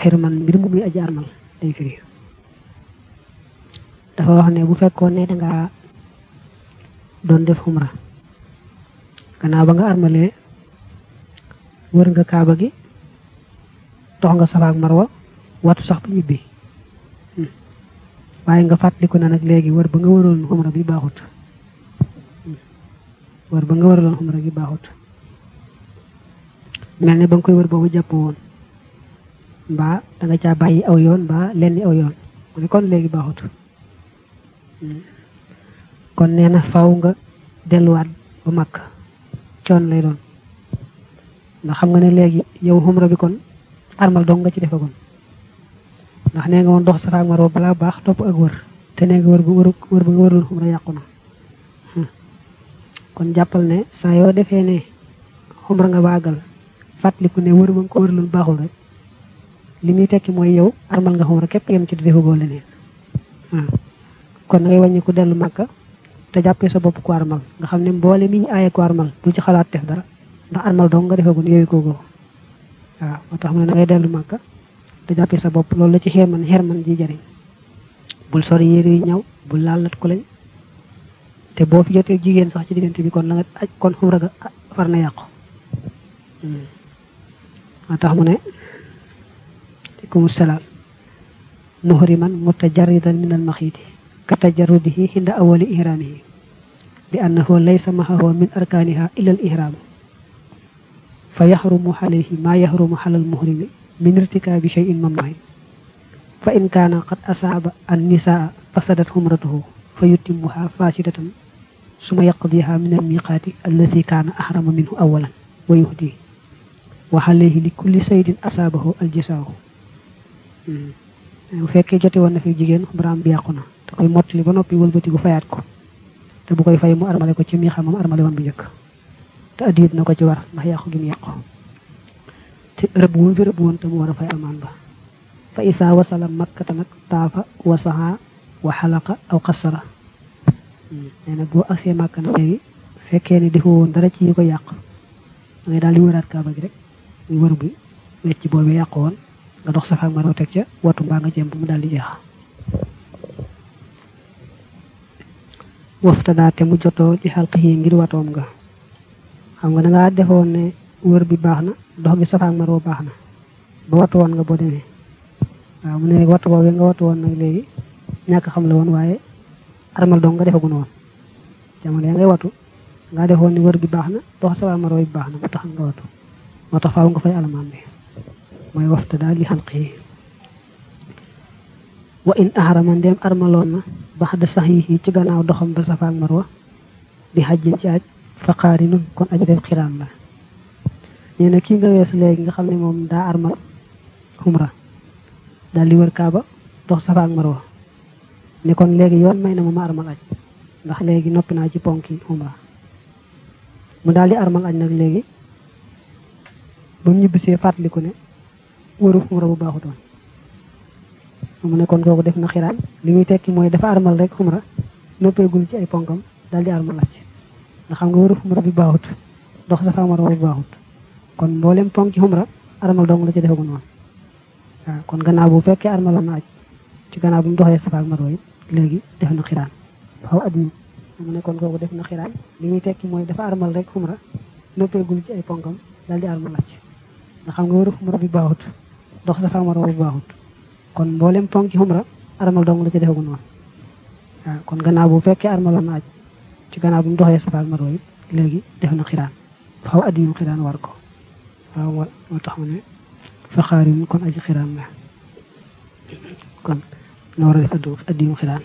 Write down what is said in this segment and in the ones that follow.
xirman mbir mu muy aji armal day firi dafa wax ne bu fekkoon ne dangaa doon def xumra gannaaw ba nga armalee wër nga kaaba gi dox nga safa ak marwa watu sax ba ñibbi waaye nga fàttaliku na nag léegi wër ba nga wëroon xumra bi baaxut wër ba nga wëraloon xumra gi baaxut mel ne ba nga koy wër boobu jàpp woon mbaa da nga caa bàyyi aw yoon mbaa lenn aw yoon mu ne kon léegi baaxut kon nee na faw nga delluwaat ba mag coon lay doon ndax xam nga ne léegi yow xumra bi kon armal dong nga ci defagoon ndax nee nga woon dox safa ak marwa balaa baax topp ak wër te nee nga wër bu wër wër ba nga wëraloon xumra yàqu na kon jàppal ne saa yoo defee ne xumra nga baagal fàttaliku ne wër ba nga ko wëraloon baaxul rek li muy tekki mooy yow armal nga xumra képp yem ci di defagoo leneen waaw kon ngay wàññi ku dellu màkka te jàppee sa bopp ku armal nga xam ne mboole mi ñu aaye ku armal bul ci xalaat def dara ndax armal dong nga defagun yooyu koogoo waaw moo tax mu ne da ngay dellu màkka te jàppee sa bopp loolu la ci xeerman xeerman ji jariñ bul sori yére yu ñaw bul laal nat ku lañ te boo fi jotee jigéen sax ci diggante bi kon la nga aj kon xumra ga far na yàqu moo tax mu ne aleykum salaam muhriman mutajarridan min al maxiiti ka tajarrudihi hinda awali ihramihi li annahu laysa mahahu min arkaniha illa al ihramu fa yaxrumu alayhi ma yaxrumu ala al muhrimi min irtikaabi shay'in mamnuhin fa in kaana qad asaaba an nisaa fasadat xumratuhu fa yutimmuha fasidatan suma yaqdiha min al miqaati allati kaana ahrama minhu awalan wa yuhdi wa alayhi li kulli saydin asaabahu al jasaahu bu fekkee jote woon na fi jigéen xumraam bi yàqu na da koy mottali ba noppi wëlbatiku fayaat ko te bu koy fay mu armale ko ci mi xamam armale woon bu njëkk te addiyit na ko ci war ndax yàqu gi mu yàqu te rëbb wu fi rëbb woon te mu war a fay almaan ba fa isaa wasala makkata nag taafa wasaha wa xalaqa aw xasara nee na boo agsee màkk na léegi fekkee ne defoo woon dara ci yi ko yàq da ngay daal di wëraat kaaba gi rek muy wër bi wecc boobu yàqu woon nga dox safa ak marwa teg ca watu mbaa nga jëm mu daal di jeex waftadaa te mu jotoo ci xalq yi ngir watoom nga xam nga da ngaa defoon ne wër bi baax na dox gi safa ak marwa baax na ba watu woon nga boo demee waaw mu ne watu boobu nga watu woon nag léegi ñàkk xam la woon waaye armal dong nga defagun woon jamono ya ngay watu nga defoon ni wër bi baax na dox safa ak marwa bi baax na mu tax nga watu moo tax faaw nga fay alamaan bi mooy wafta daal li xalq yi wa in ahrama ndem armaloon na baxda sax yi ci gannaaw doxam ba safa ak marwa bi xajjin ci aj fa qaarinun kon aju def xiraan la nee na kii nga weesu léegi nga xam ne moom daa armal xumra daal di wër kaaba dox safa ak marwa ne kon léegi yoon may na ma ma armal aj ndax léegi noppi naa ci ponki xumra mu daal di armal aj nag léegi ba mu ñibbisee fàttaliku ne wëru xumra bu baaxutoon mu ne kon kooku def na xiraan li muy tekki mooy dafa armal rek xumra noppeegul ci ay ponkam daal di armal aj nga xam nga wëru xumra bi baaxut dox safa marwa bu baaxut kon mboolem ponk ci xumra armal dong la ci defagul woon waaw kon gannaaw bu fekkee armaloon na aj ci gannaaw bu mu doxee safa ak marwa it léegi def na xiraan xaw at mi mu ne kon kooku def na xiraan li muy tekki mooy dafa armal rek xumra noppeegul ci ay ponkam daal di armal aj nga xam nga wëru xumra bi baaxut dox safa marwa bu baaxut kon mboolem ponk ci xumra armal dong la ci defagul woon waaw kon gannaaw bu fekkee armaloon na aj ci gannaaw bu mu doxee safa ak marwa it léegi def na xiraan xaw at yu xiraan war ko waaw moo tax mu ne fa xaarin kon aji xiraan la kon na war a def addu addi yu xiraan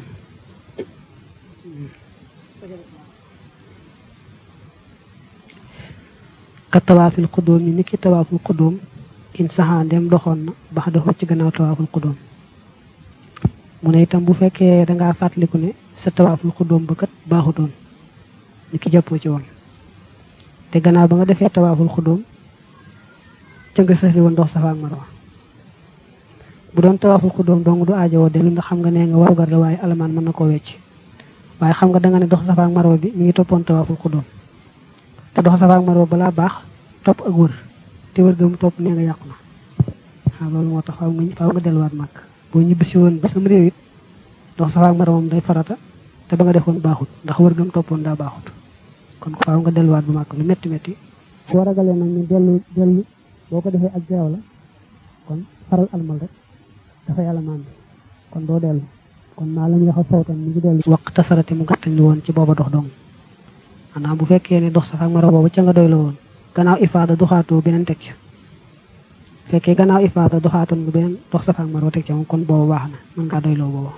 ka tawaafil xudóom yi niki tawaaful xudóom in saxaa ndem doxoon na bax doxoo ci gannaaw tawaaful xudóom mu ne itam bu fekkee dangaa fàttaliku ne sa tawaaful xudóom ba kat baaxutoon ni ki jàppoo ci woon te gannaaw ba nga defee tawaaful xudóom ca nga sësli woon dox safa ak marwa bu doon tawaaful xudóom dong du aajowoo dellu ndax xam nga nee nga warugar la waaye alamaan mën na koo wecc waaye xam nga danga ne dox safa ak marwa bi mi ngi toppoon tawaaful xudóom te dox safa ak marwa balaa baax topp ak wër te wër ga mu topp nee nga yàqu na waaw loolu moo tax faaw nga faaw nga delluwaat màkk boo ñibbisi woon ba sam réew it dox safa ak marwa moom day farata te ba nga defoon baaxut ndax wër gam toppoon daa baaxut kon faaw nga delluwaat bu màkk lu métti métti boo ragalee nag ñu dellu dellu boo ko defee ak jaaw la kon faral almal rek dafa yàlla maan bi kon doo dellu kon maa la ñu wax a fawtan mi ngi dellu waq tasarati mu gàttañ lu woon ci booba dox dong maanaam bu fekkee ne dox safa ak marwa boobu ca nga doy la woon gannaaw ifaada doxaatoo beneen teg ca fekkee gannaaw ifaada doxaatoon nga beneen dox safa ak marwa teg ca moom kon boobu baax na mën ngaa doyloo boobu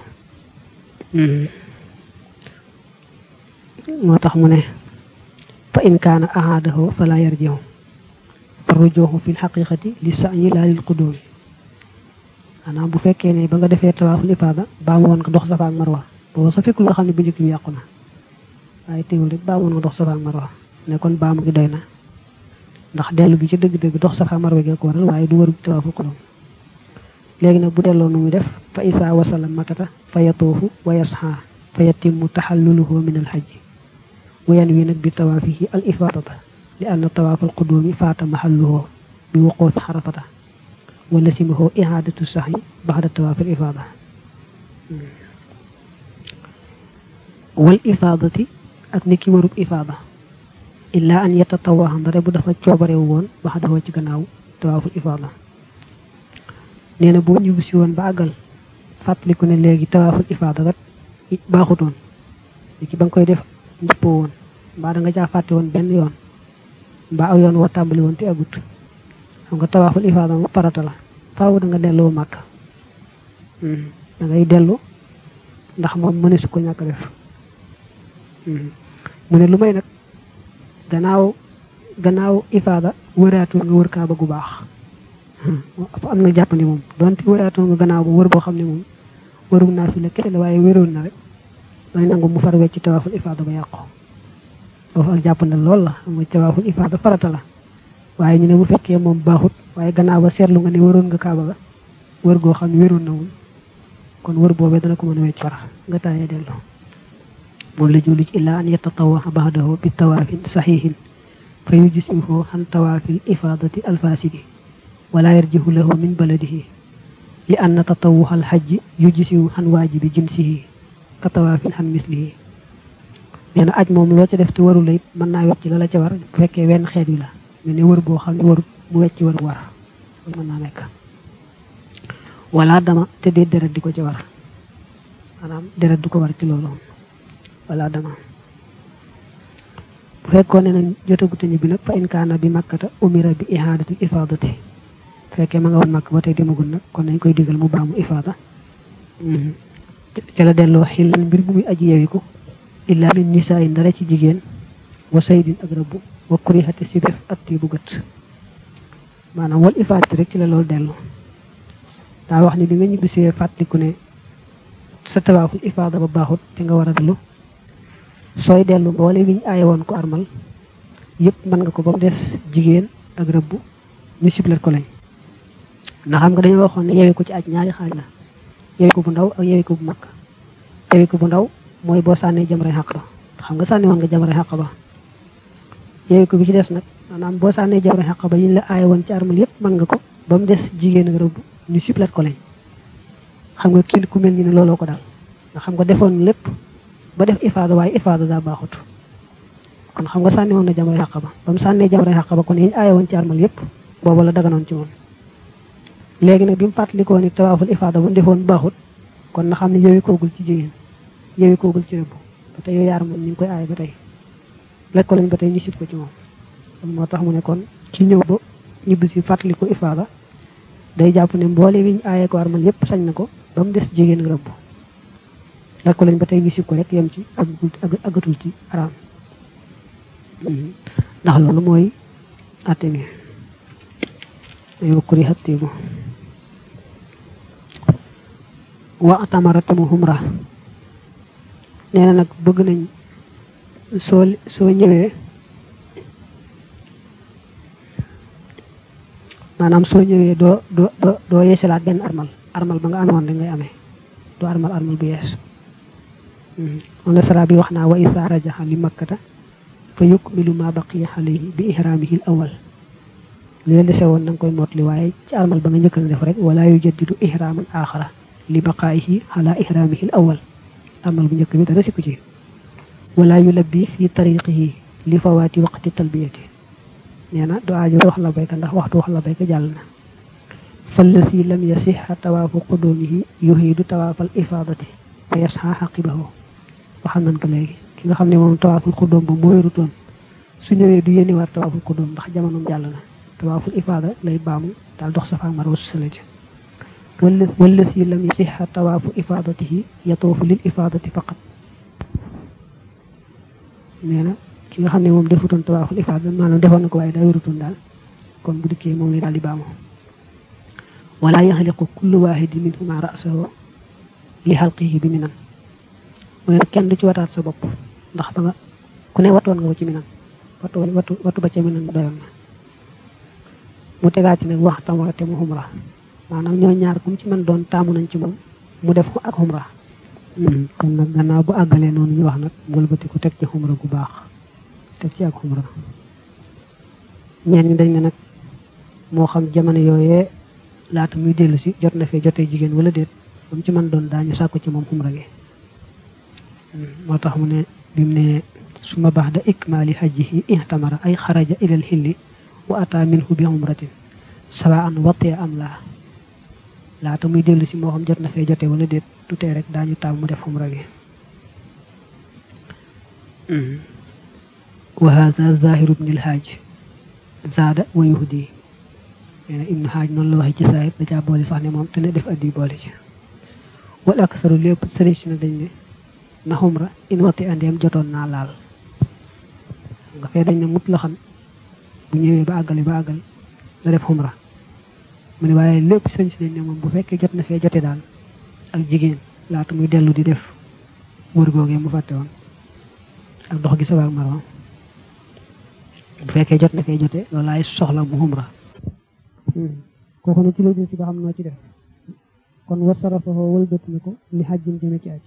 moo tax mu ne fa in kaana ahaadahu fala yarjihu fa rujuhu fi lxaqiqati li sa'yi laa lil qudumi maanaam bu fekkee ne ba nga defee tawaaful ifaada baa woon nga dox safa ak marwa boobu sa fekkul nga xam ne bu njëkk bi yàqu na waaye teewul rek baa woon nga dox safa ak marwa ne kon baamu gi doy na ndax dellu bi ci dëgg-dëgg dox safa marwa gi ko waral waaye du waru tawaaful qudum léegi nag bu delloo nu muy def fa isaa wasala makata fa yatuufu wa yasxa fa yatimmu taxalluluhu min alxajji wa yanwi nag bi tawaafihi al ifaadata li anna tawaaf al qudumi faata maxalluhu bi wuquufi xarafata wa lasimahu ihaadatu saxi baxda tawaaf al ifaada wal ifaadati ak ni ki warub ifaada illaa an yatatawaxa ndare bu dafa coobarewu woon baxdawoo ci gannaaw tawaaful ifaada nee na boo ñibbu si woon ba àggal fàttaliku ne léegi tawaaful ifaada kat baaxutoon léegi ba nga koy def njëppoo woon mbaa da nga caa fàtte woon benn yoon mbaa aw yoon woo tàmbali woon te agut xam nga tawaaful ifaada mu parata la faaw da nga delloo màkk da ngay dellu ndax moom mëne su ko ñàkk def mu ne lu may nag gannaaw gannaaw ifaada wëraatoon nga wër kaaba gu baax am na jàppandi moom donte wëraatoon nga gannaaw ba wër boo xam ne moom wërum naa fi la kese la waaye wéroon na rek day nangu mu far wecc tawaaful ifaada ba yàqu foofu ak jàppandi lool la xam nga tawaaful ifaada farata la waaye ñu ne bu fekkee moom baaxut waaye gannaaw ba seetlu nga ne wëroon nga kaaba ga wër goo xam ne wéroon na woon kon wër boobee dana ko mën a wecc far nga taayee dellu moom la julli ci illaa an yatatawaxa baxdahu bi tawaafin saxiixin fa yujisihu xan tawaafil ifaadati alfaasidi wala yarjihu lahu min baladihi li anna tatawuxa alxajji yujisihu xan waajibi jinsihi ka tawaafin xan mislihi nee na aj moom loo ca def te waru la it mën naa wecc la la ca war bu fekkee wenn xeet wi la mais ne wër boo xam ne warut mu wecc waru war loolu mën naa nekk wala dama te dee deret di ko ca war maanaam deret du ko war ci loolu wala dama bu fekkoon ne nañ jotagut ñibbi nag fa in kaana bi makkata umira bi ihaadati ifaadati fekkee ma nga woon makk ba tey demagul nag kon nañ koy digal mu baamu ifaada ca la delloo xillan mbir bu muy aji yewiku illaa min nisaa yi ndara ci jigéen wa saydin ak rabbu wa kurihati si def atti bu gët maanaam wal ifaadati rek ci la loolu dellu daa wax ni bi nga ñibbisee fàttaliku ne sa tawaaful ifaada ba baaxut te nga war a dellu sooy dellu boole wiñ aaye woon ko armal yëpp mën nga ko ba mu des jigéen ak rëbb ñu siblet ko lañ ndax xam nga dañoo waxoon ne yewi ko ci aj ñaari xaaj la yewi ko bu ndaw ak yewi ko bu mag yewi ko bu ndaw mooy boo sànnee jamray xàq ba xam nga sànni woon nga jamray xàq ba yewi ko bi ci des nag maanaam boo sànnee jamray xàq ba yiñ la aaye woon ci armal yëpp mën nga ko ba mu des jigéen ak rëbb ñu siblet ko lañ xam nga kii ku mel ni ne looloo ko daal nga xam nga defoon lépp ba def ifaada waaye ifaada daa baaxut kon xam nga sànni woon na jamray xàq ba ba mu sànnee jamray xàq ba kon yiñ aaye woon ci armal yëpp booba la daganoon ci moom léegi nag bi mu fàttalikoo ni tawaaful ifaada bu defoon baaxut kon na xam ne yowi koogul ci jigéen yowi koogul ci rëbb ba tey yow yaar moom ñu ngi koy aaye ba tey lekk ko lañ ba tey ñu sib ko ci moom kon moo tax mu ne kon ci ñëw ba ñibbi si fàttaliku ifaada day jàpp ne mboole wiñ aaye ko armal yépp sañ na ko ba mu des jigéen rëbb lekk ko lañ ba tey ñu sib ko rek yem ci agatul ci araam ndax loolu mooy atte mi ay wakkuri xattiibu wa atamara mu humra nee na nag bëgg nañ soo soo ñëwee maanaam soo ñëwee doo doo doo yeesalaat benn armal armal ba nga amoon rek ngay amee doo armal armal bu yees moom la sara bi wax naa wa isa rajaxa li makkata fa yukmilu ma baqiya alayhi bi ihraamihi al awal li dese woon na nga koy mottali waaye ci armal ba nga njëkk na def rek wala yu jaddidu ihraaman aaxara li baqaayihi ala ihraamihi al awal armal bu njëkk bi dara sikku ci wala yu labbi fi tariqihi li fawaati waqti talbiyati nee na du aajo wax la bayka ndax waxtu wax la bayka jàll na fallasi lam yasixa tawaafu qudumihi yuhiidu tawaafal ifaadati fa yasxa xaqibahu waxam nañ ko léegi ki nga xam ne moom tawaaful xudóom ba moo wérutoon su ñëwee du yéeni war tawaaful xudóom ndax jamonoom jàll na tawaaful ifaada lay baamu daal dox safa marwa su sala ji wala si lam yasixa tawaafu ifaadatihi yatoofu lil ifaadati faqat nee na ki nga xam ne moom defutoon tawaaful ifaada maanaam defoon na ko waaye daa wérutoon daal kon bu dikkee moom lay daal di baamu wala yaxliqu kullu waahidin minhuma ra'sahu li xalqihi bi minan mu ne kenn du ci wataat sa bopp ndax ba nga ku ne watoon nga ko ci minan watu watu watu ba ca minan doyoon na mu tegaat ci nag wax tamara te mu xumra maanaam ñoo ñaar kum ci mën doon taamu nañ ci moom mu def ko ak xumra kon nag gannaaw bu àggalee noonu ñu wax nag wëlbati ko teg ci xumra gu baax teg ci ak xumra ñeen ñi dañ ne nag moo xam jamono yooyee laata muy dellu si jot na fee jotee jigéen wala déet ba mu ci mën doon daañu sàkku ci moom xumra gi moo tax mu ne bi mu ne suma baxda ikmaali hajjihi ihtamara ay xaraja ilal xilli wa ata minhu bi umratin sawaan watee am laa laata muy dellu si moo xam jot na fee jotee wala déet tutee rek daañu taam mu def xumra gi wa hada zahiru ibnil haaj zaada wa yuhdi nee na ibnu haaj noonu la waxee ci saahir da caa boole sax ne moom te ne def addi boole ci wal aksaru lépp sëriñ si na dañ ne na xumra in wati andeem jotoon naa laal nga fee dañ ne mut la xam bu ñëwee ba àggale ba àggal la def xumra mu ne waaye lépp sëriñ si dañ ne moom bu fekkee jot na fee jote daal ak jigéen laata muy dellu di def wër googee mu fàtte woon ak dox gi sa waag marwa bu fekkee jot na fee jote loolu laay soxla mu xumra kooku ne ci la si ba xam noo ci def kon wa sarafahu wëlbati na ko li xajjin jëme ci aj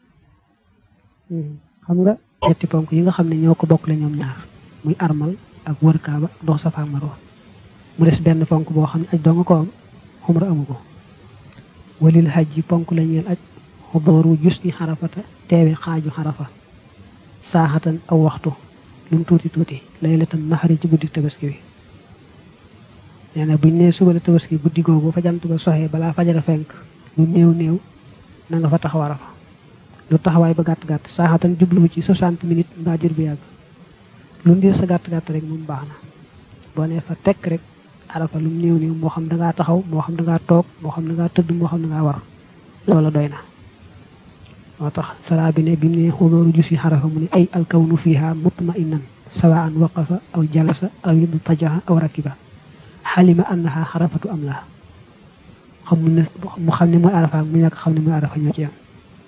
xam nga ñetti ponk yi nga xam ne ñoo ko bokk la ñoom ñaar muy armal ak wër kaaba ak dox safa ak marwa mu des benn ponk boo xam ne aj doo nga ko am xumra amu ko walil xaj yi ponk la ñeel aj xudooru jus ni xarafata teewe xaaju xarafa saaxatan aw waxtu lu mu tuuti tuuti laylatan naxari ci guddi tabaski bi nee na buñ nee suba la tabaski guddi googu fa jant ba soxee balaa fajara fenk lu néew néew na nga fa taxaw arafa lu taxawaay ba gàtt gàtt saaxatan jubluwu ci 60 minutes mbaa jër bu yàgg lu ndir sa gàtt gàtt rek moom baax na boo nee fa tekk rek arafa lu néew néew moo xam da ngaa taxaw moo xam da ngaa toog moo xam da ngaa tëdd moo xam da ngaa war loola doy na moo tax salaa bi ne bi mu ne xudooru jus yi xarafa mu ne ay alkawnu fiha mutmainan sawaan waqafa aw jalasa aw idtajaha aw rakiba xalima annaha xarafatu am laa xam mu ne mu xam ne mooy arafa ak mu ñàkk xam ne mooy arafa ñoo ci am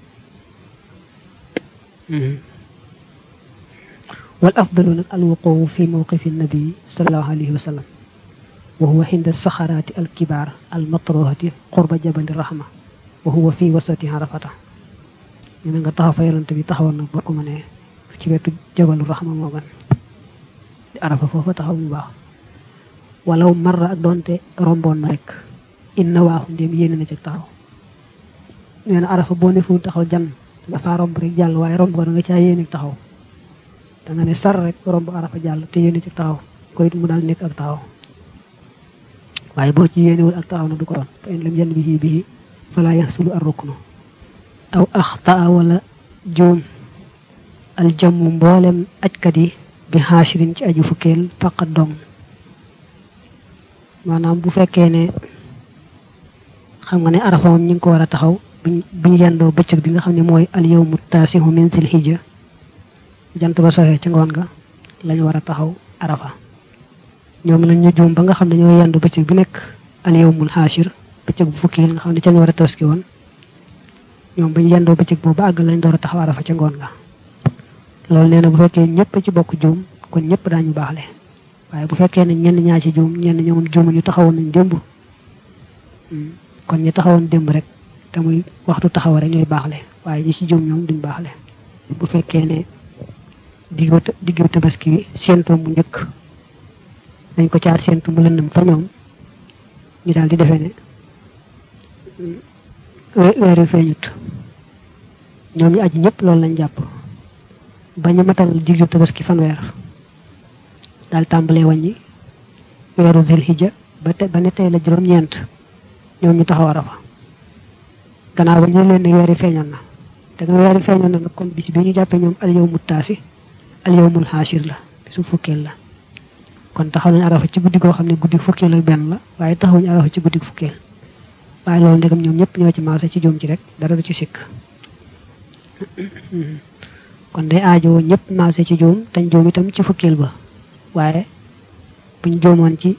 wal afdalu nag alwuqoowu fi mawqifi nabii salallahu alayhi wa sallam wa huwa xinda saxaraati alkibaar almatruhati qurba jabali rahma wa huwa fi wasati arafata ñu ne nga taxaw fa yonante bi taxawoon nag boo ko mënee ci wetu jabalu rahma moo gën di arafa foofa taxaw mu baax walaw marra ak doonte romboon na rek inna waaxu ndéem yéene na ci taxaw nee na arafa boo ne fu taxaw jan dafa romb rek jàll waaye romb ko da nga caa yéene taxaw da nga ne sar rek romb arafa jàll te yéene ci taxaw ko it mu daal nekk ak taxaw waaye boo ci yéenewul ak taxaw na du ko doon fa in lam yan bihi bihi fala yaxsulu ar ruknu aw axtaa wala juum aljamu mboolem ajkat yi bi xaashirin ci aju fukkeel faqat dong maanaam bu fekkee ne xam nga ne arafa moom ñi ngi ko war a taxaw bu ñu yendoo bëccëg bi nga xam ne mooy al yawmu taasihu min sil hijja jant ba soxee ci ngoon ga lañu war a taxaw arafa ñoom nañ ñu juum ba nga xam ne ñoo yendu bëccëg bi nekk al yawmul xaashir bëccëg bu fukki nga xam ne ca ñu war a tabaski woon ñoom ba ñu yendoo bëccëg boobu àgg lañ door a taxaw arafa ca ngoon ga loolu nee na bu fekkee ñëpp ci bokk juum kon ñëpp daañu baaxle waaye bu fekkee ne ñenn ñaa ci juum ñenn ñoom juumu ñu taxawoon nañ démb kon ñi taxawoon démb rek te muy waxtu taxaw rek ñooy baaxle waaye ñi ci juum ñoom duñ baaxle bu fekkee ne diggu diggu tabaski séentoo mu njëkk dañ ko caa séentu mu lëndëm fa ñoom ñu daal di defee ne weer wi feeñut ñoom ñu aji ñëpp loolu lañ jàpp ba ñu matal diglu tabaski fanweer daal tàmbalee wàññi weeru zilhijja ba te ba ne tey la juróom-ñeent ñoom ñu taxaw arafa gannaaw ba ñu leen ne weer yi feeñoon na te nga weer yi feeñoon na nag kon bis bi ñu jàppee ñoom al yawmu taasi al yawmul xaashir la bisu fukkeel la kon taxaw nañu arafa ci guddi goo xam ne guddi fukkeel ak benn la waaye taxawuñu arafa ci guddi fukkeel waaye loolu ndegam ñoom ñëpp ñoo ci maase ci juum ci rek dara du ci sikk kon day aajowoo ñëpp maase ci juum tañ juum itam ci fukkeel ba waaye buñ juumoon ci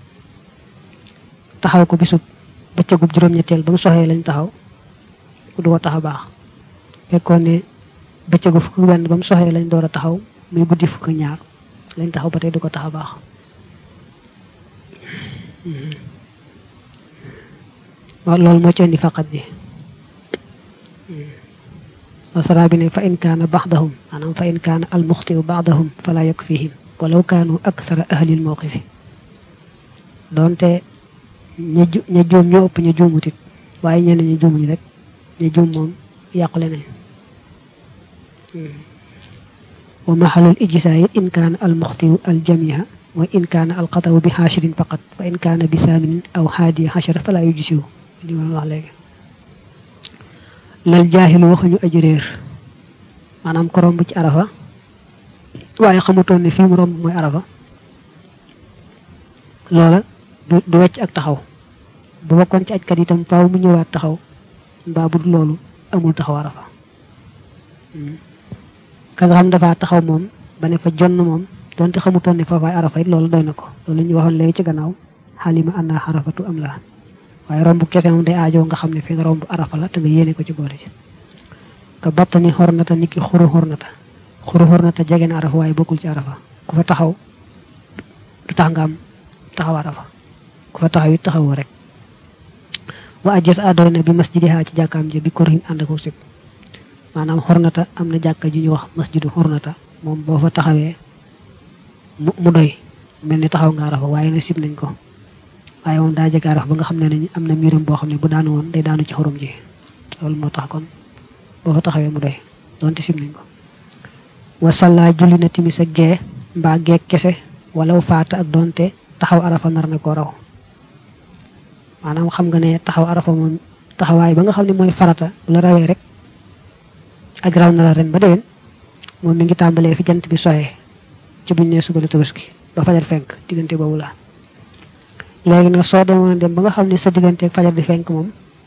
taxaw ko bisub bëccëgub juróom-ñetteel ba mu soxee lañ taxaw du ko tax a baax fekkoon ne bëccëgu fukk benn ba mu soxee lañ door a taxaw muy guddi fukk ñaar lañ taxaw ba tey du ko tax a baax waaw loolu moo ci indi faqat ji wasara bi ne fa in kaana baxdahum maanaam fa in kaana almuxtiu baxdahum fala yakfihim walaw kaanu aksara ahlil mawqifi doonte ña ju ña juum ñoo ëpp ña juumutit waaye ñeneen ñi juumuñu rek ña juum moom yàqule nañ wa maxalul ijsaay in kaana almuxtiu aljamiha wa in kaana alxatawu bi xaashirin faqat wa in kaana bi saaminin aw xaadiya xashara fala yujisiwu li ma wax léegi lal jaaxilu waxuñu aji réer maanaam ko romb ci arafa waaye xamutoon ne fii mu romb mooy arafa loola du du wecc ak taxaw bu bokkoon ci ajkat itam faaw mu ñëwaat taxaw mbaa bu dul loolu amul taxaw arafa ka nga xam dafa taxaw moom ba ne fa jonn moom donte xamutoon ne foofaay arafa it loolu doy na ko loolu la ñuy waxoon léegi ci gannaaw xalima anna xarafatu am la waaye romb kese moom day aajoo nga xam ne fi nga romb arafa la te nga yéene ko ci boole ci ka battani xornata nit ki xuru xornata xuru xornata jege na arafa waaye bokkul ci arafa ku fa taxaw du tax nga am taxaw arafa ku fa taxaw it taxawoo rek wa ajjas adoy na bi masjidiha ci jàkkaam ji bi korhin ànd ak sib maanaam xornata am na jàkka ji ñu wax masjidu xornata moom boo fa taxawee mu doy mel ni taxaw nga arafa waaye na sib nañ ko waaye moom daa jege arafa ba nga xam ne nañ am na miiram boo xam ne bu daanu woon day daanu ci xorom ji loolu moo tax kon boo fa taxawee mu doy doonte sib nañ ko wasalla julli na timis ak gee mbaa gee kese walaw faata ak doonte taxaw arafa nar na koo raw maanaam xam nga ne taxaw arafa moom taxawaay ba nga xam ne mooy farata bu la rawee rek ak raw na la ren ba déwén moom mi ngi tàmbalee fi jant bi soxee ci buñ ne suba la tabaski ba fajar fenk diggante boobu la léegi nag soo demoon dem ba nga xam ne sa diggante ak fajar di fenk moom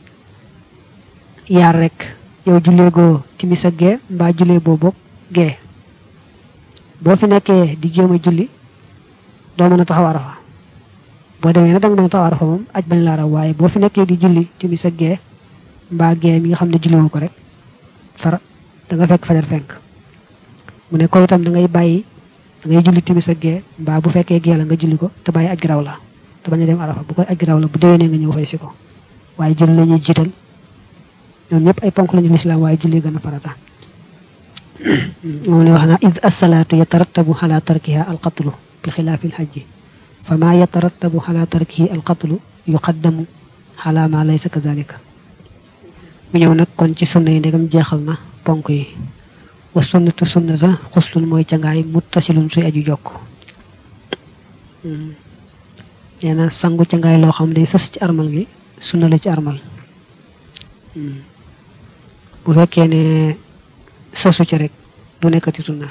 yaar rek yow jullee goo timis ak gee mbaa jullee boo bokk gee boo fi nekkee di jéem a julli doo mën a taxaw arafa boo demee nag danga mën a taxaw arafa moom aj bañ laa raw waaye boo fi nekkee di julli timis ak gee mbaa gee mi nga xam ne julli woo ko rek far da nga fekk fajar fenk mu ne ko itam da ngay bàyyi da ngay julli timis ak gee mbaa bu fekkee gee la nga julli ko te bàyyi aj gi raw la te bañ a dem arafa bu koy aj gi raw la bu déwénee nga ñëw fay si ko waaye julli la ñuy jiital ñoom ñëpp ay ponk lañu lislaam waaye julli gën a farata moom ne wax naa id assalaatu yatarattabu ala tarkiha alqatlu bi xilaafi alxajji fa ma yatarattabu ala tarkihi alqatlu yuqaddamu ala ma laysa kadalika mu ñëw nag kon ci sunna yi ndegam jeexal na ponk yi wa sunnatu sunna sa xuslun mooy cangaay muttasilun suy aju jokk nee na sangu cangaay loo xam day sës ci armal gi sunna la ci armal bu fekkee ne sësu ci rek du nekkati sunna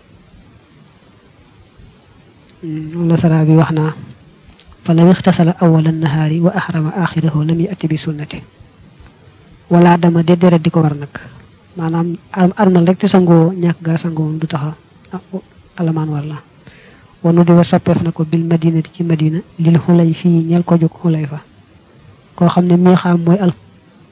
la sara bi wax naa fa law ixtasala awala nahaari wa ahrama axirahu lam yati bi sunnati wala dama de deret di ko war nag maanaam armal rek te sangoo ñàkk gaa sangoo du taxa alamaan war la wanu di wa soppeef na ko bil madinati ci madina lil xulay fii ñeel ko jóg xulay fa koo xam ne mii xam mooy al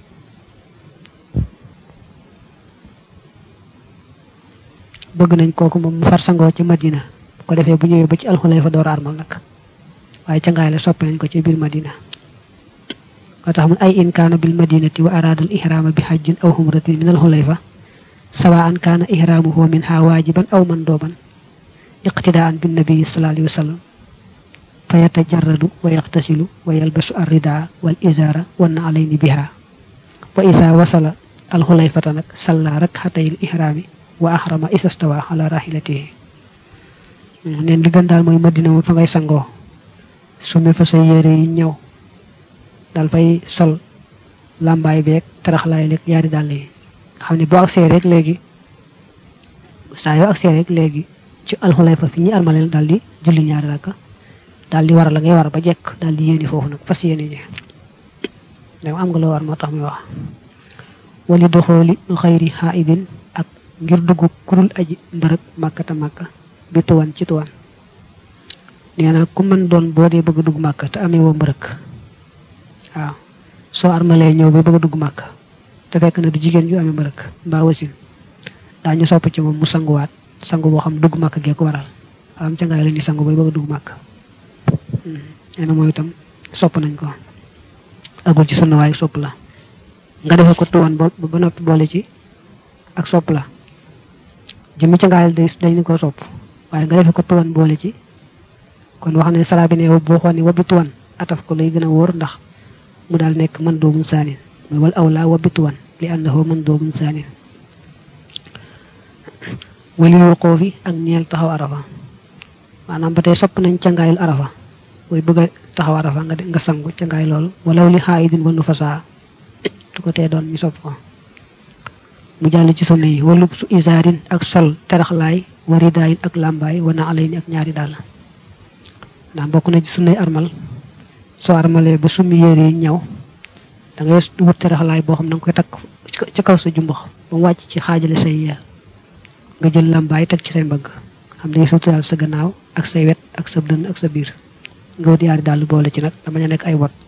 bëgg nañ kooku moom mu far sangoo ci madina bu ko defee bu ñëwee ba ci alxulay fa door armal nag waaye ca ngaay la soppe nañ ko ci biir madina moo tax mun ay in kaana bil madinati wa araada al ihraama bi hajjin aw humratin min al xulayfa sawaan kaana ihraamuhu minha waajiban aw mandooban iqtidaan bin nabii sallallahu alayhi wa sallam fa yatajarradu wa yaxtasilu wa yalbasu arridaa wal izaara wan na alayni biha wa isa wasala alxulayfata nag salla rakxatayil ihraami wa ahrama isastawa ala rahilatihi neen li gën daal mooy madina moom fa ngay sangoo sumi fa say yére yi ñëw dal fay sol làmbaay beeg taraxlaay leeg yaari dàll yi xam ne boo agsee rek léegi saa yoo agsee rek léegi ci alxulayfa fi ñuy armaleel daal di julli ñaari rakka daal di war la ngay war ba jekk daal di yéeni foofu nag fas yéeni ji dama am nga loo war moo tax muy wax wali doxooli xayri xaidin ak ngir dugg kurul aji mbërëg màkkata màkka bi tuwan ci tuwan nee na ku mën doon boo dee bëgg a dugg màkka te amee woo mbërëg waaw soo armalee ñëw ba bëgg a dugg màkka te fekk na du jigéen ju amee mbërëg mbaa wasin daañu sopp ci moom mu sanguwaat sangu boo xam dugg màkk gee ko waral am ca ngaay la ñuy sangu bay bëgg a dugg màkk nee na mooy itam sopp nañ ko agul ci sunna waaye sopp la nga defee ko tuwan ba ba noppi boole ci ak sopp la jëmmi ca ngaay day dañu ko sopp waaye nga defee ko tuwan boole ci kon wax ne salaa bi ne boo xoon ne wabbi tuwan ataf ko lay gën a wóor ndax mu daal nekk man doomun saanin mooy wal awla wabbi tuwan li annahu man doomun saanin walil wuquufi ak ñeel taxaw arafa maanaam ba tey sopp nañ cangaayul arafa booy bëgg a taxaw arafa nga nga sangu cangaay loolu walaw li xaayidin wa nufasaa du ko tee doon ñu sopp ko mu jàll ci sunna yi walub su isaarin ak sol teraxlaay waridaayin ak làmbaay wana alayni ak ñaari dàll ndax bokk na ci sunnay armal soo armalee ba summi yére yi ñëw da ngay wut teraxlaay boo xam da nga koy takk ci kaw sa jumbax ba mu wàcc ci xaajale say yeel nga jël làmbaay teg ci say mbagg xam day suturaal sa gannaaw ak say wet ak sa dënn ak sa biir nga wut yaari dàll boole ci nag dama ña nekk ay wot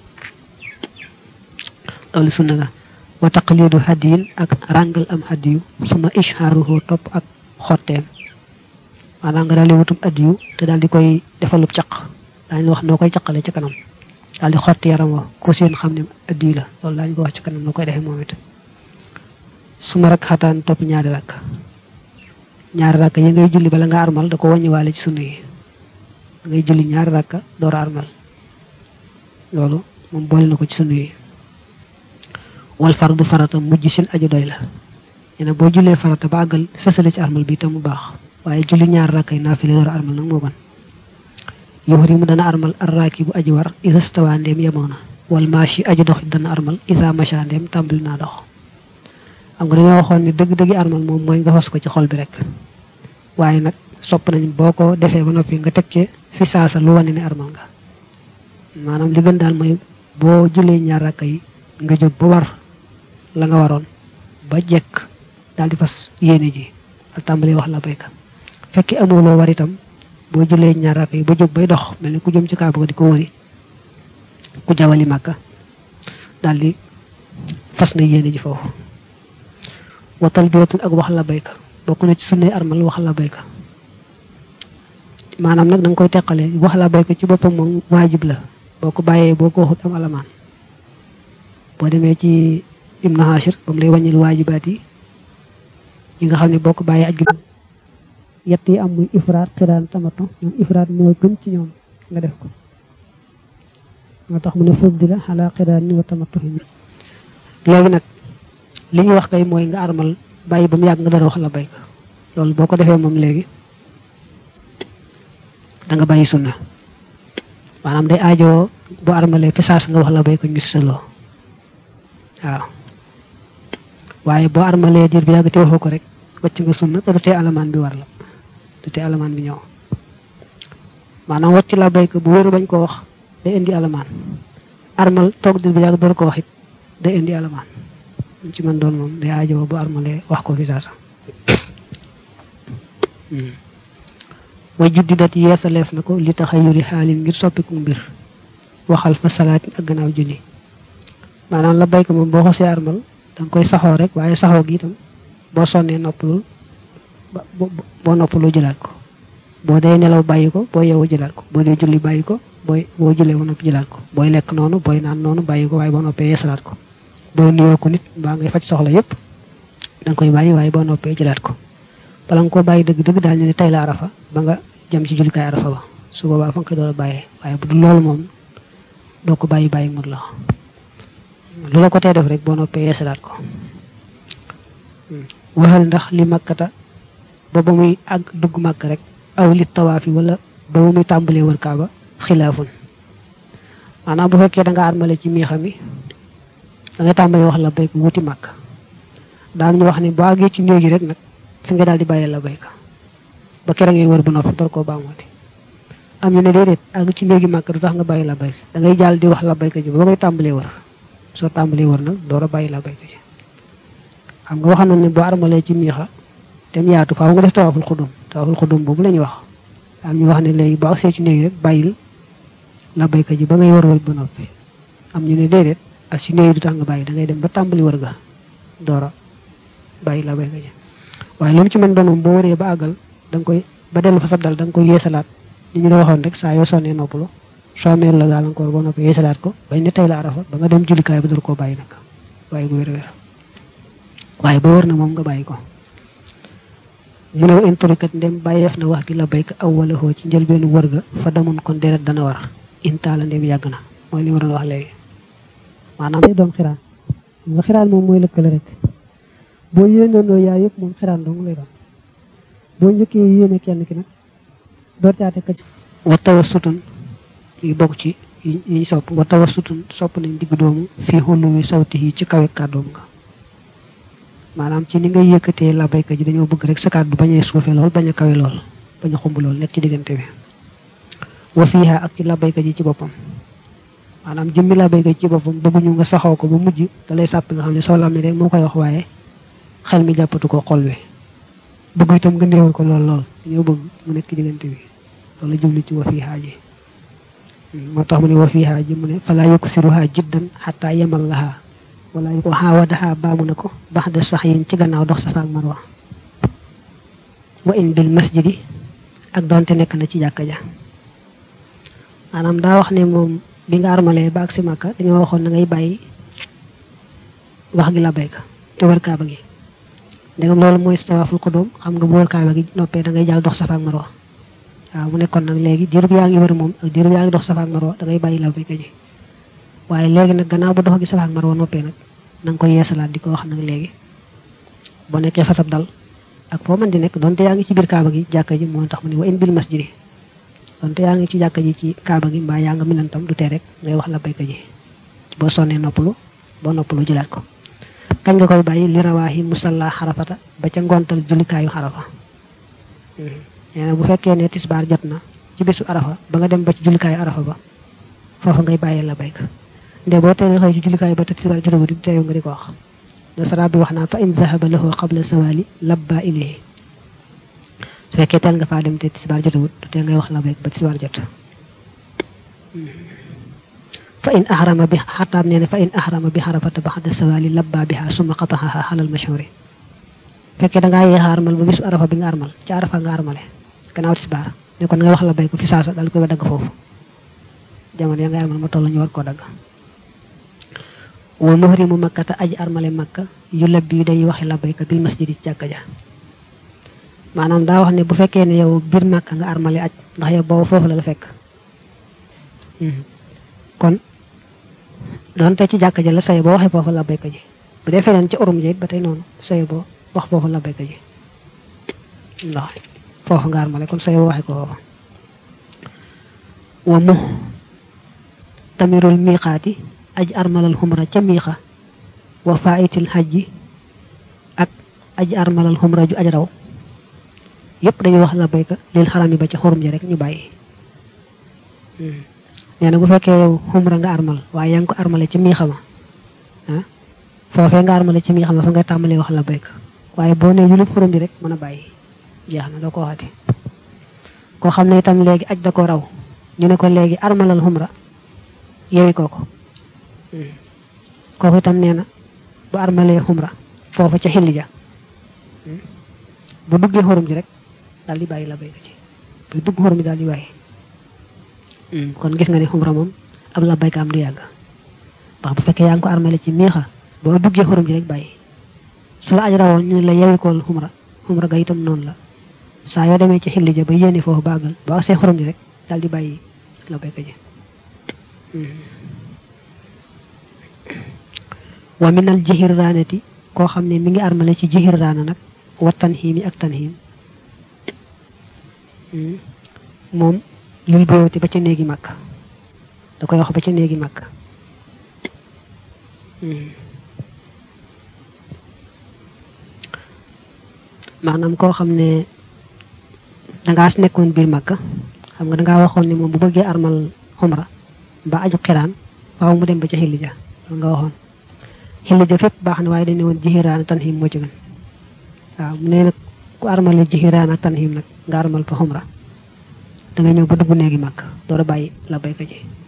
loolu sunna la wa taqlidu hadiyin ak ràngal am hadiyu suma ishaaruhu topp ak xotteem maanaam nga daal di wutum hadiyu te daal di koy defalub caq daañu wax noo koy caqale ci kanam daal di xotti yaram wa ku seen xam ne hadiyu la loolu daañu ko wax ci kanam noo koy defee moom it suma rak xataan topp ñaari rakk ñaari rakk yi ngay julli bala nga armal da ko wàññiwaale ci sunna yi da ngay julli ñaari rakk door a armal loolu moom boole na ko ci sunna yi wal fardu farata mujj seen aju doy la nee na boo jullee farata ba àggal sësale ci armal bi tam mu baax waaye julli ñaari rakk yi naafile door a armal nag moo gën yuhrimu dana armal arraaki bu aji war isa stawa ndeem yemoo na wal maashi aji dox dana armal isa macha ndeem tàmbali naa dox xam nga dañoo waxoon ne dëgg-dëggi armal moom mooy nga fas ko ci xol bi rek waaye nag sopp nañ boo ko defee ba noppi nga teg ci fi saasa lu wane ne armal nga maanaam li gën daal mooy boo jullee ñaar rakka yi nga jóg ba war la nga waroon ba jekk daal di fas yéene ji ak tàmbali wax la bayka fekki amuloo war itam boo jullee ñaar rakka yi ba jóg bay dox mel ni ku jëm ci kaaba ga di ko wëri ku jawali màkka daal di fas na yéene ji foofu wa talbiyatul ak wax la bayka bokk na ci sunnay armal wax la bayka maanaam nag da nga koy teqale wax la bayka ci boppam moom waajib la boo ko bàyyee boo ko waxut am alamaan boo demee ci ibnu hashir ba mu lay wàññil waajibaat yi yi nga xam ne boo ko bàyyee aj gi yett yi am muy ifraat xiraan tamato ñoom ifraat mooy gën ci ñoom nga def ko moo tax mu ne fuddila xalaa xiraan ni wa tamato léegi nag li ñuy wax kay mooy nga armal bàyyi ba mu yàgg nga dara wax la bayka loolu boo ko defee moom léegi da nga bàyyi sunna maanaam day aajoo boo armalee fi saas nga wax la bayka ñu sëloo waaw waaye boo armalee diir bi yàgg te waxoo ko rek wàcc nga sunna te du tee alamaan bi war la du tee alamaan bi ñëw maanaam wàcc la bayka bu wéru bañ ko wax day indi alamaan armal toog diir bi yàgg door ko wax it day indi alamaan ci man doon moom day aajo bu armalee wax ko fi saasa wa juddi dat yeesaleef na ko li taxa yuri xaalin ngir soppiku mbir waxal fa salaatin ak gannaaw julli maanaam la bayko moom boo xosee armal danga koy saxoo rek waaye saxoo gi itam boo sonnee noppalul boo noppaloo jëlaat ko boo dee nelaw bàyyi ko boo yeewu jëlaat ko boo dee julli bàyyi ko booy boo jullee ba noppi jëlaat ko booy lekk noonu booy naan noonu bàyyi ko waaye boo noppee yeesalaat ko boo nuyoo ko nit mbaa ngay faj soxla yépp danga koy bàyyi waaye boo noppee jëlaat ko bala nga koo bàyyi dëgg dëgg daal ñu ne tey la arafa ba nga jëm ci jullikaay arafa ba su boobaa fa nga koy door a bàyyee waaye bu dul loolu moom doo ko bàyyi bàyyi mut la lu la ko tee def rek boo noppee yeesalaat ko waxal ndax li makkata ba ba muy àgg dugg màkk rek aw li tawaaf yi wala ba ba muy tàmbalee wër kaaba xilaafun maanaam bu fekkee da nga armale ci miixa mi da nga tàmbalee wax la bayka wuti màkk daan ñu wax ne boo àggee ci néeg yi rek nag fi nga daal di bàyyee la bayka ba kera ngay wër ba noppi door koo baamooti am ñu ne déedéet àgg ci néegi màkk du tax nga bàyyi la bayka da ngay jàll di wax la bayka ji ba koy tàmbalee wër soo tàmbalee wër nag door a bàyyi la bayka ji xam nga waxoon na ne boo armalee ci miixa dem yaatu faaw nga def tawaaful xudum tawaaful xudum boobu la ñuy wax am ñu wax ne léegi boo agsee ci néegi rek bàyyil la bayka ji ba ngay wër wër ba noppi am ñu ne déedéet ak si néegi du tax nga bàyyi da ngay dem ba tàmbali wër ga door a bàyyi la bayka ji waaye lu mu ci mën doon moom boo wëree ba àggal da nga koy ba dellu fa sab dal da nga koy yeesalaat ni ñu la waxoon rek saa yoo sonnee noppalu soo amee la gàllankoor ba noppi yeesalaat ko bañ ne tey la arafa ba nga dem jullikaay ba door koo bàyyi nag bàyyi bu wér-wér waaye ba wër na moom nga bàyyi ko mu ne wa inturikat ndem bàyyeef na wax gi la bayka aw wala xoo ci njëlbeenu wër ga fa damun kon deret dana war intaala ndem yàgg na mooy li ma doon wax léegi maanaam day doon xiraan nga xiraan moom mooy lëkkale rek boo yéenandoo yaay yëpp moom xiraan dong lay doon boo njëkkee yéene kenn ki nag door caate ka wa tawa sutun yi bokk ci yi ñu sopp wa tawa sutun sopp nañ digg doomu fii xullu wi sawti yi ci kawe kàddoom nga maanaam ci ni nga yëkkatee la bayka ji dañoo bëgg rek sa kàddu bañ a suufe lool bañ a kawe lool bañ a xumb lool nekk ci diggante bi wa fiiha ak ci la bayka ji ci boppam maanaam jëmmi la bayka ji ci boppam bëgguñu nga saxoo ko ba mujj da lay sàpp nga xam ne soo lammi rek moo koy wax waaye xel mi jàppatu ko xol wi bëgg itam nga néewal ko lool lool dañoo bëgg mu nekk ci diggante bi loolu jublu ci wa fiiha ji moo tax mu ne wa fiiha ji mu ne falaa yuksiruha jiddan xataa yemal laha wala waxaa wadaxaa baamu na ko bax de sax yin ci gannaaw dox safa ak marwa wa in bil masjidi ak doonte nekk na ci jàkka ja maanaam daa wax ne moom bi nga armalee ba ak si màkka dañoo waxoon na ngay bàyyi wax gi la bayka te wër kaaba gi ndegam loolu mooy tawaaful xudum xam nga bu wër kaaba gi noppee da ngay jàll dox safa ak marwa waaw mu nekkoon nag léegi diirub yaa ngi wër moom ak diirub yaa ngi dox safa ak marwa da ngay bàyyi la bayka ji waaye léegi nag gannaaw ba dox gi safa ak marwa noppee nag na nga koy yeesalaat di ko wax nag léegi boo nekkee fasab dal ak foo mën di nekk donte yaa ngi ci biir kaaba gi jàkka ji moo tax mu ne wa in bil masjidi donte yaa ngi ci jàkka ji ci kaaba gi mbaa yaa nga minantam du tee rek ngay wax la bayka ji boo sonnee noppalu boo noppalu jëlaat ko kañ nga koy bàyyi li rawaahi musalla xarafata ba ca ngontal jullikaayu xarafa nee na bu fekkee ne tisbaar jot na ci bisu arafa ba nga dem ba ci jullikaayu arafa ba foofu ngay bàyyee la bayka nde boo tee nga xëy ci jullikaay ba te tisbaar jotagut di teew nga di ko wax nasara bi wax naa fa in zahaba lahu qabla sawali labba ilayhi su fekkee teel nga faa dem te tisbaar jotagut du tee ngay wax la bayka ba tisbaar jot fa in ahrama bi xataab nee ne fa in ahrama bi xarafata baxda sawali labba biha summa qataxaha xalal mashhuri fekkee da ngaa yéexa armal ba bisu arafa bi nga armal ci arafa nga armale gannaaw tisbaar ne kon ngay wax la bayka fi saasa daal koy ba dagg foofu jamono ya nga armal ma toll ñu war koo dagg wa muhrimu makkata aji armale makka yu labbi yu day waxi labayka bil masjidi ci jàkka ja maanaam daa wax ne bu fekkee ne yow biir makka nga armale aj ndax yow boobu foofu la la fekk kon doonte ci jàkka ja la saye boo waxee foofu labayka ji bu dee feneen ci urum ji it ba tey noonu saye boo wax foofu labayka ji ndax foofu nga armale kon saye boo waxee ko foofu wa mu tamirul miqaati aj armalal xumra ca miixa wa faitil xajji ak aj armalal xumra ju aj raw yépp dañuy wax la bayka lil xaram yi ba ca xurum ji rek ñu bàyyi nee na bu fekkee yow xumra nga armal waaye yaa ngi ko armale ci miixa ma ah foofee nga armale ci miixa ma fa nga tàmbalee wax la bayka waaye boo nee julub xurum ji rek mën a bàyyi jeex na doo ko waxati koo xam ne itam léegi aj da ko raw ñu ne ko léegi armalal xumra yewi kooko kooku itam nee na bu armalee xumra foofu ca xilli ja bu duggee xorum ji rek daal di bàyyi la bayka ci bu dugg xorum ji daal di bàyyi kon gis nga ne xumra moom ab la bayka am du yàgg ndax bu fekkee yaa ngi ko armale ci miixa boo duggee xorum ji rek bàyyi su la aj rawoon ñu ne la yewikool xumra xumra ga itam noonu la saa yoo demee ci xilli ja ba yéene foofu bàggal ba agsee xorum ji rek daal di bàyyi la bayka ji wa minal jihir raanati koo xam ne mi ngi armale ci jihir raana nag wa tanxiim yi ak tanxiim moom lil boyoti ba ca néegi màkk da koy wax ba ca néegi màkk maanaam koo xam ne dangaa nekkoon biir màkk xam nga dangaa waxoon ne moom bu bëggee armal xumra ba aju xiraan waaw mu dem ba ca xilli ja loolu nga waxoon xilli ja fépp baax na waaye dañ ne woon jixiraan ak tanxiim moo ci gën waaw mu ne nag ku armale jixiraan ak tanxiim nag nga armal fa xumra da nga ñëw ba dugg néegi màkk door a bàyyi la bayka ji